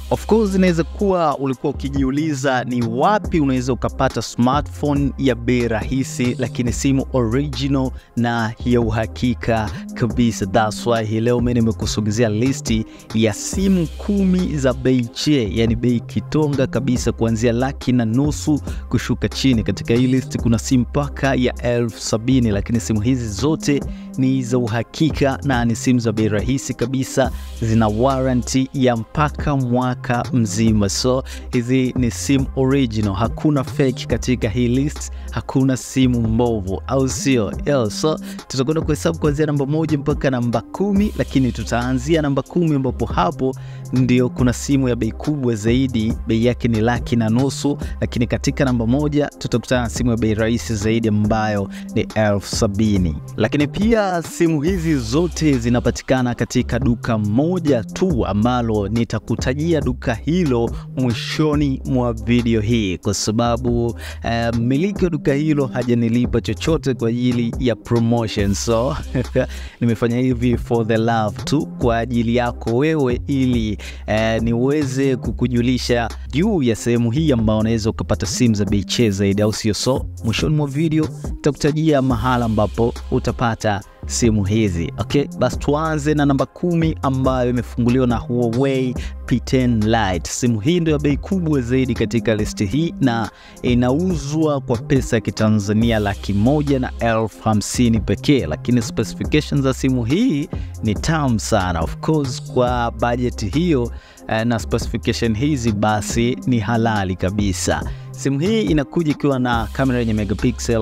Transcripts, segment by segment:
Of course inaweza kuwa ulikuwa ukijiuliza ni wapi unaweza ukapata smartphone ya bei rahisi, lakini simu original na ya uhakika kabisa. That's why hii leo mimi nimekusogezea listi ya simu kumi za bei che, yani bei kitonga kabisa, kuanzia laki na nusu kushuka chini. Katika hii listi kuna simu mpaka ya elfu sabini, lakini simu hizi zote ni za uhakika na ni simu za bei rahisi kabisa, zina warranty ya mpaka mwaka mzima. So hizi ni simu original, hakuna fake katika hii list, hakuna simu mbovu, au sio? Yo, so tutakwenda kuhesabu kuanzia namba moja mpaka namba kumi, lakini tutaanzia namba kumi ambapo hapo ndio kuna simu ya bei kubwa zaidi, bei yake ni laki na nusu, lakini katika namba moja tutakutana na simu ya bei rahisi zaidi ambayo ni elfu sabini. Lakini pia simu hizi zote zinapatikana katika duka moja tu ambalo nitakutajia duka hilo mwishoni mwa video hii, kwa sababu mmiliki uh, wa duka hilo hajanilipa chochote kwa ajili ya promotion, so nimefanya hivi for the love tu kwa ajili yako wewe, ili uh, niweze kukujulisha juu ya sehemu hii ambayo unaweza ukapata simu za bei che zaidi, au sio? So mwishoni mwa video nitakutajia mahala ambapo utapata simu hizi. Okay, basi tuanze na namba kumi ambayo imefunguliwa na Huawei P10 Lite. Simu hii ndio ya bei kubwa zaidi katika listi hii na inauzwa kwa pesa ya kitanzania laki moja na elfu hamsini pekee, lakini specifications za simu hii ni tamu sana. Of course kwa bajeti hiyo na specification hizi basi ni halali kabisa. Simu hii inakuja ikiwa na kamera yenye megapixel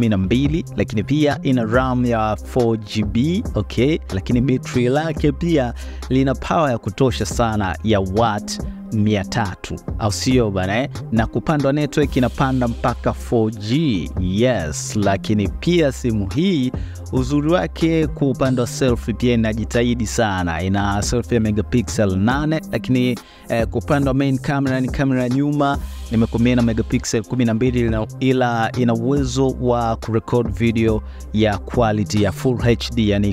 12, lakini pia ina RAM ya 4GB, okay, lakini betri lake pia lina power ya kutosha sana ya watt 300 au sio bana eh? Na kupandwa network inapanda mpaka 4G. Yes, lakini pia simu hii uzuri wake kwa upande wa selfie pia inajitahidi sana, ina selfie ya megapixel 8, lakini eh, kwa upande wa main camera ni kamera nyuma nimekomea na megapixel 12, ila ina uwezo wa kurecord video ya quality ya full HD, yani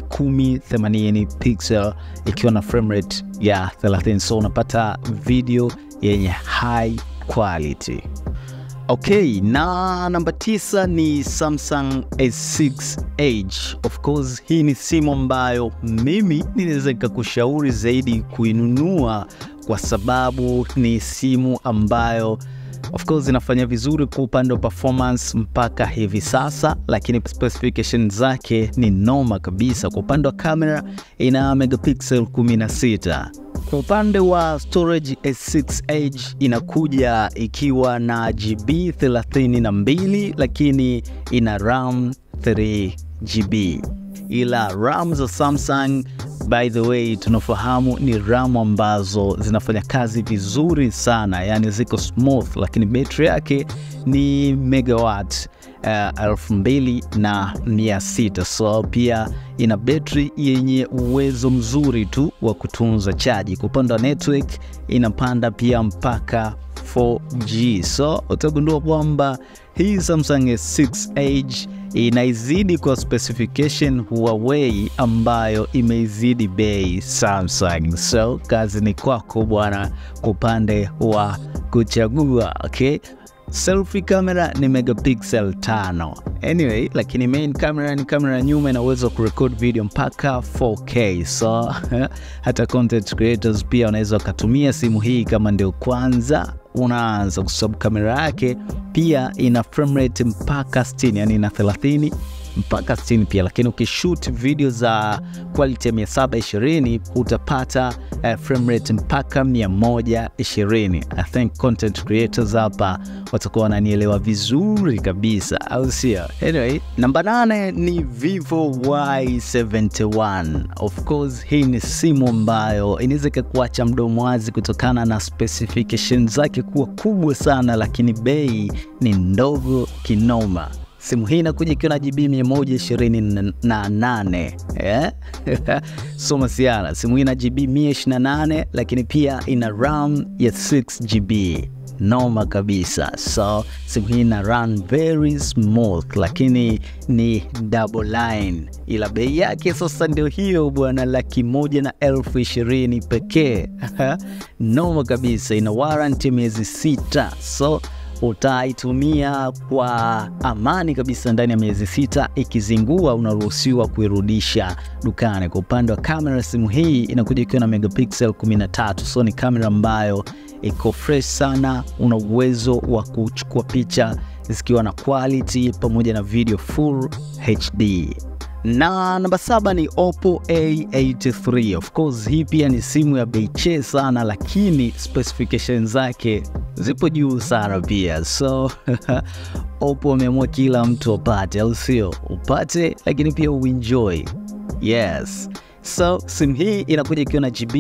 1080 pixel ikiwa na frame rate ya 30, so unapata video yenye high quality. Okay, na namba tisa ni Samsung S6 Edge. Of course, hii ni simu ambayo mimi ninaweza nikakushauri zaidi kuinunua kwa sababu ni simu ambayo of course inafanya vizuri kwa upande wa performance mpaka hivi sasa, lakini specification zake ni noma kabisa. Kwa upande wa kamera ina megapixel 16. Kwa upande wa storage S6 Edge inakuja ikiwa na GB 32, lakini ina RAM 3 GB, ila RAM za Samsung by the way tunafahamu ni RAM ambazo zinafanya kazi vizuri sana, yani ziko smooth, lakini betri yake ni megawatt elfu mbili na mia sita so pia ina betri yenye uwezo mzuri tu wa kutunza chaji. Kwa upande wa network inapanda pia mpaka 4G, so utagundua kwamba hii Samsung S6 Edge inaizidi kwa specification Huawei ambayo imeizidi bei Samsung. So kazi ni kwako bwana, kwa upande wa kuchagua. Okay, selfie camera ni megapixel tano anyway, lakini main camera ni kamera nyuma, ina uwezo wa kurecord video mpaka 4K. So hata content creators pia wanaweza wakatumia simu hii kama ndio kwanza unaanza, kwa sababu kamera yake pia ina frame rate mpaka 60, yani ina 30 mpaka 60 pia, lakini ukishoot video za quality ya 720 utapata uh, frame rate mpaka 120. I think content creators hapa watakuwa wananielewa vizuri kabisa, au sio? Anyway, namba 8 ni Vivo Y71. Of course hii ni simu ambayo inaweza ikakuacha mdomo wazi kutokana na specification zake kuwa kubwa sana, lakini bei ni ndogo kinoma. Simu hii inakuja ikiwa na GB 128 yeah? so masiara, simu hii ina GB 128 lakini pia ina RAM ya 6 GB noma kabisa. So simu hii ina run very smooth, lakini ni double line, ila bei yake sasa ndio hiyo bwana, laki moja na elfu ishirini pekee. noma kabisa, ina warranty miezi sita so utaitumia kwa amani kabisa ndani ya miezi sita. Ikizingua unaruhusiwa kuirudisha dukani. Kwa upande wa kamera, simu hii inakuja ikiwa na megapixel 13, so ni kamera ambayo iko fresh sana. Una uwezo wa kuchukua picha zikiwa na quality pamoja na video full HD na namba saba ni Oppo A83. Of course hii pia ni simu ya bei che sana, lakini specification zake zipo juu sana pia, so Oppo wameamua kila mtu apate, au sio? Upate lakini pia uenjoy. Yes, so simu hii inakuja ikiwa na GB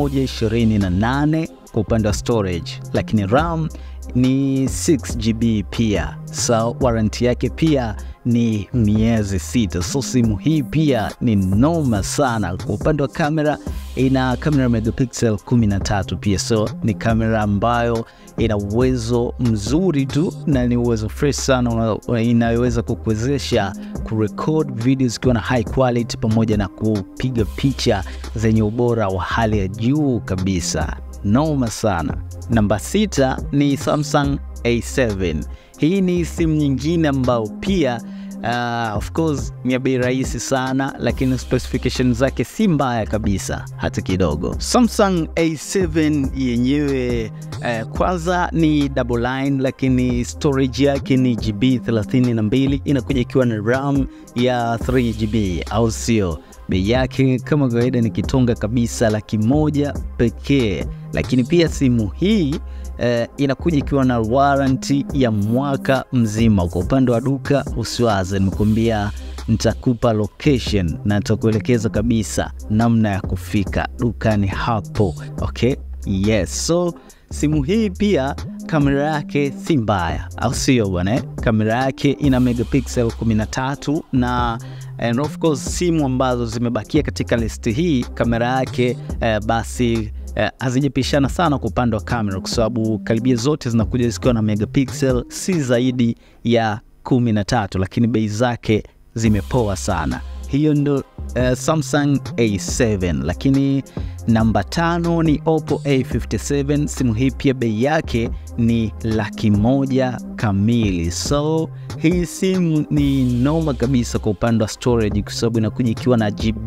128 kwa upande wa storage, lakini RAM ni 6GB pia, so warranty yake pia ni miezi sita. So simu hii pia ni noma sana. Kwa upande wa kamera, ina kamera megapixel 13 pia, so ni kamera ambayo ina uwezo mzuri tu na ni uwezo fresh sana inayoweza kukuwezesha kurecord video zikiwa na high quality pamoja na kupiga picha zenye ubora wa hali ya juu kabisa. Noma sana. Namba sita ni Samsung A7. Hii ni simu nyingine ambayo pia uh, of course ni ya bei rahisi sana, lakini specification zake si mbaya kabisa hata kidogo. Samsung A7 yenyewe uh, kwanza ni double line, lakini storage yake ni GB 32, inakuja ikiwa na RAM ya 3GB, au sio? Bei yake kama kawaida ni kitonga kabisa, laki moja pekee. Lakini pia simu hii eh, inakuja ikiwa na warranty ya mwaka mzima. Kwa upande wa duka usiwaze, nimekuambia nitakupa location na nitakuelekeza kabisa namna ya kufika dukani hapo. Okay, yes. So simu hii pia kamera yake si mbaya, au sio bwana? Kamera yake ina megapixel 13 na and of course simu ambazo zimebakia katika listi hii kamera yake eh, basi eh, hazijapishana sana kwa upande wa kamera, kwa sababu karibia zote zinakuja zikiwa na megapixel si zaidi ya 13, lakini bei zake zimepoa sana. Hiyo ndo uh, Samsung A7, lakini namba tano ni Oppo A57. Simu hii pia bei yake ni laki moja kamili, so hii simu ni noma kabisa kwa upande wa storage, kwa sababu inakuja ikiwa na GB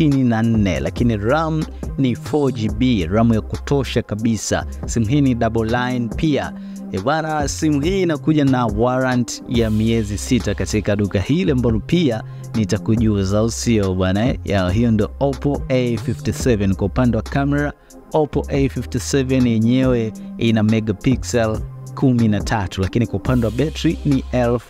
64, lakini RAM ni 4GB, RAM ya kutosha kabisa. Simu hii ni double line pia bwana. Simu hii inakuja na warrant ya miezi sita katika duka hili ambalo pia nitakujuza, au sio bwana? Hiyo ndo Oppo A57. Kwa upande wa kamera, Oppo A57 yenyewe ina megapixel 13, lakini kwa upande wa betri ni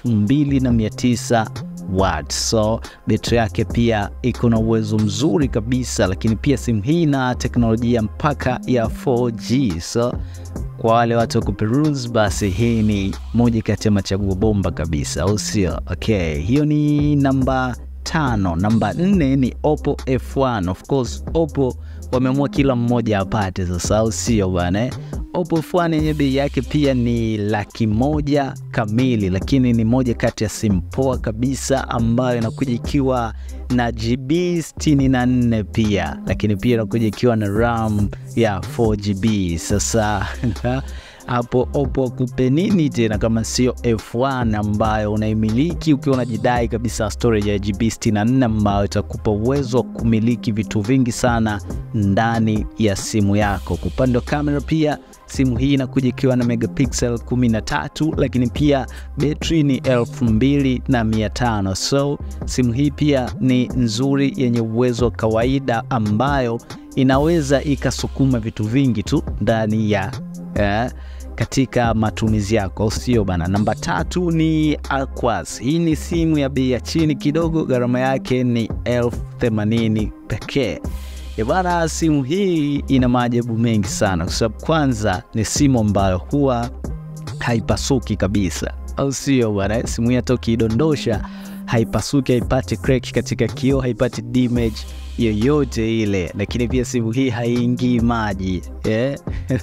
2900 watt, so betri yake pia iko na uwezo mzuri kabisa, lakini pia simu hii ina teknolojia mpaka ya 4G, so kwa wale watu wa kuperuse basi hii ni moja kati ya machaguo bomba kabisa, au sio? Okay, hiyo ni namba tano. Namba nne ni Oppo F1. Of course Oppo wameamua kila mmoja apate sasa, au sio bwana? Oppo F1 yenye bei yake pia ni laki moja kamili, lakini ni moja kati ya simu poa kabisa ambayo inakuja ikiwa na GB 64 pia, lakini pia inakuja ikiwa na RAM ya 4GB. Sasa hapo Oppo kupe nini tena kama sio F1 ambayo unaimiliki ukiwa unajidai kabisa storage ya GB 64 ambayo itakupa uwezo wa kumiliki vitu vingi sana ndani ya simu yako. Kwa upande wa kamera pia simu hii inakuja ikiwa na megapixel 13, lakini pia betri ni 2500. So simu hii pia ni nzuri yenye uwezo wa kawaida ambayo inaweza ikasukuma vitu vingi tu ndani ya eh, katika matumizi yako, au sio bana? Namba tatu ni Aquas. Hii ni simu ya bei ya chini kidogo, gharama yake ni elfu themanini pekee. Bana, simu hii ina maajabu mengi sana, kwa sababu kwanza ni simu ambayo huwa haipasuki kabisa, au sio bana? Simu hii hata ukiidondosha haipasuki, haipati crack katika kioo, haipati damage yoyote ile, lakini pia simu hii haiingii maji yeah?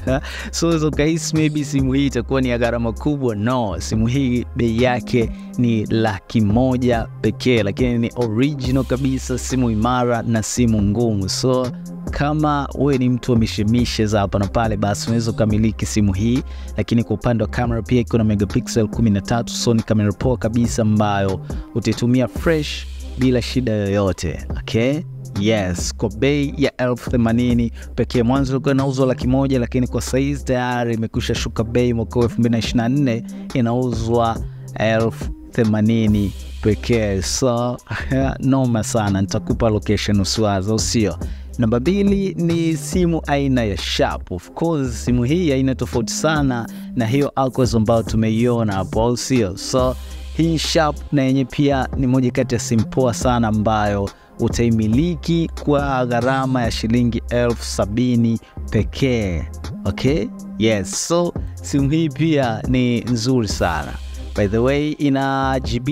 so unaweza ukahisi maybe simu hii itakuwa ni ya gharama kubwa. No, simu hii bei yake ni laki moja pekee, lakini ni original kabisa, simu imara na simu ngumu. So kama wewe ni mtu wa mishemishe za hapa na pale, basi unaweza ukamiliki simu hii. Lakini kwa upande wa kamera pia iko na megapixel 13, so ni kamera poa kabisa ambayo utaitumia fresh bila shida yoyote. Okay? Yes, kwa bei ya elfu themanini pekee. Mwanzo ilikuwa inauzwa laki moja, lakini kwa saizi tayari imekwisha shuka bei. Mwaka 2024 inauzwa elfu themanini pekee, so noma sana. Nitakupa location usiwaza, usio Namba mbili ni simu aina ya Sharp. Of course simu hii aina tofauti sana na hiyo Aquos ambayo tumeiona hapo, au sio? So hii Sharp na yenye pia ni moja kati ya simu poa sana ambayo utaimiliki kwa gharama ya shilingi elfu sabini pekee. Okay? Yes, so simu hii pia ni nzuri sana. By the way, ina GB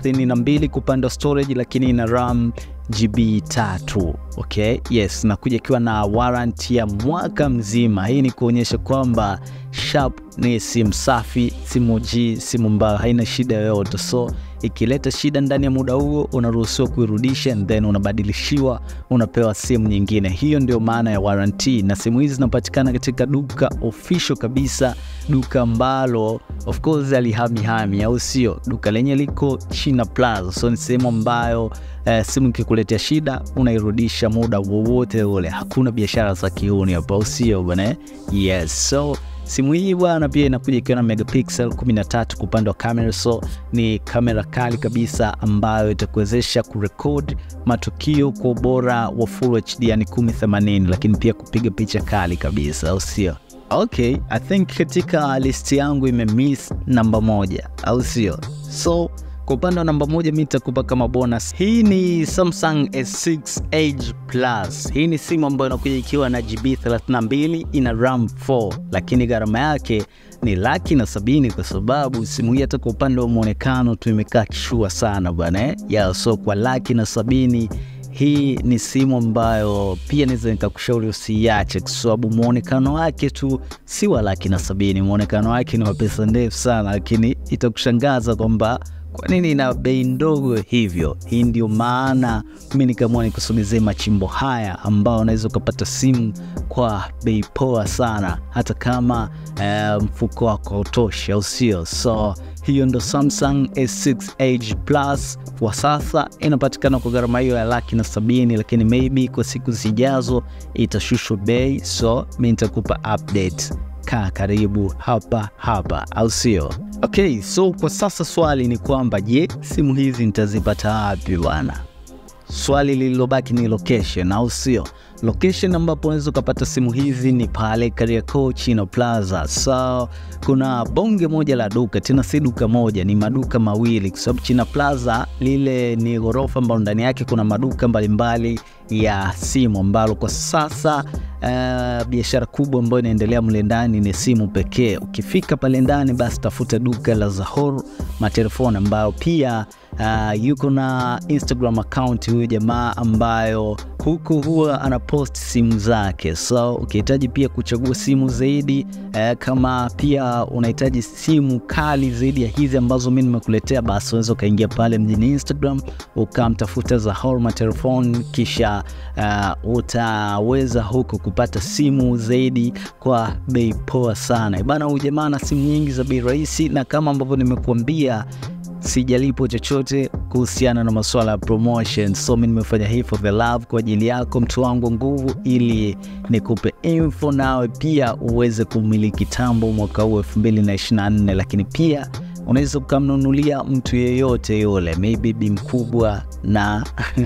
32 kwa upande wa storage, lakini ina RAM GB tatu. Okay? Yes, nakuja ikiwa na warranty ya mwaka mzima. Hii ni kuonyesha kwamba Sharp ni simu safi, simu G, simu ambayo haina shida yoyote. So ikileta shida ndani ya muda huo unaruhusiwa kuirudisha and then unabadilishiwa, unapewa simu nyingine. Hiyo ndio maana ya warranty, na simu hizi zinapatikana katika duka official kabisa, duka ambalo of course alihamihami, au sio? Duka lenye liko China Plaza, so ni sehemu ambayo Uh, simu ikikuletea shida unairudisha muda wowote ule, hakuna biashara za kiuni hapa, au sio bwana? Yes, so simu hii bwana pia inakuja ikiwa na megapixel 13 kwa upande wa kamera, so ni kamera kali kabisa ambayo itakuwezesha kurekod matukio kwa ubora wa full HD, yani 1080, lakini pia kupiga picha kali kabisa, au sio? Okay, I think katika listi yangu imemiss namba moja, au sio? So kwa upande wa namba moja mi nitakupa kama bonus. Hii ni Samsung S6 Edge Plus. Hii ni simu ambayo inakuja ikiwa na GB 32, ina RAM 4, lakini gharama yake ni laki na sabini kwa sababu simu hii hata kwa upande wa mwonekano tu imekaa kishua sana bwana eh? Yeah, so kwa laki na sabini hii ni simu ambayo pia naweza nikakushauri usiiache, kwa sababu mwonekano wake tu si wa laki na sabini. Mwonekano wake ni wa pesa ndefu sana, lakini itakushangaza kwamba kwa nini ina bei ndogo hivyo. Hii ndio maana mi nikaamua nikusogezee machimbo haya ambao unaweza ukapata simu kwa bei poa sana, hata kama uh, mfuko wako hautoshi, au sio? So hiyo ndo Samsung S6 Edge Plus kwa sasa inapatikana kwa gharama hiyo ya laki na sabini, lakini maybe kwa siku zijazo itashushwa bei, so mi nitakupa update. Kaa karibu hapa hapa, au sio? Okay, so kwa sasa swali ni kwamba je, simu hizi nitazipata wapi bwana? Swali lililobaki ni location, au sio? Location ambapo unaweza ukapata simu hizi ni pale Kariakoo Chino Plaza. So kuna bonge moja la duka, tena si duka moja, ni maduka mawili, kwa sababu Chino Plaza lile ni ghorofa ambalo ndani yake kuna maduka mbalimbali ya simu, ambalo kwa sasa uh, biashara kubwa ambayo inaendelea mle ndani ni simu pekee. Ukifika pale ndani, basi tafuta duka la Zahor Matelefoni, ambayo pia uh, yuko na Instagram account huyu jamaa ambayo huku huwa anapost simu zake. So ukihitaji pia kuchagua simu zaidi eh, kama pia unahitaji simu kali zaidi ya hizi ambazo mi nimekuletea, basi unaweza ukaingia pale mjini Instagram ukamtafuta Zahor Matelefoni, kisha uh, utaweza huku kupata simu zaidi kwa bei poa sana bana. Huyu jamaa na simu nyingi za bei rahisi, na kama ambavyo nimekuambia sijalipo chochote kuhusiana na masuala ya promotion, so mi nimefanya hii for the love, kwa ajili yako mtu wangu nguvu, ili nikupe info nawe pia uweze kumiliki tambo mwaka huu 2024, lakini pia unaweza ukamnunulia mtu yeyote yule, maybe bi mkubwa na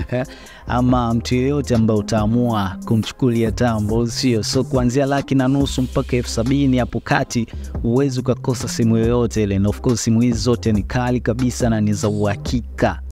ama mtu yeyote ambaye utaamua kumchukulia tambo, sio? So kuanzia laki na nusu mpaka elfu sabini hapo kati, huwezi ukakosa simu yoyote ile, na of course simu hizi zote ni kali kabisa na ni za uhakika.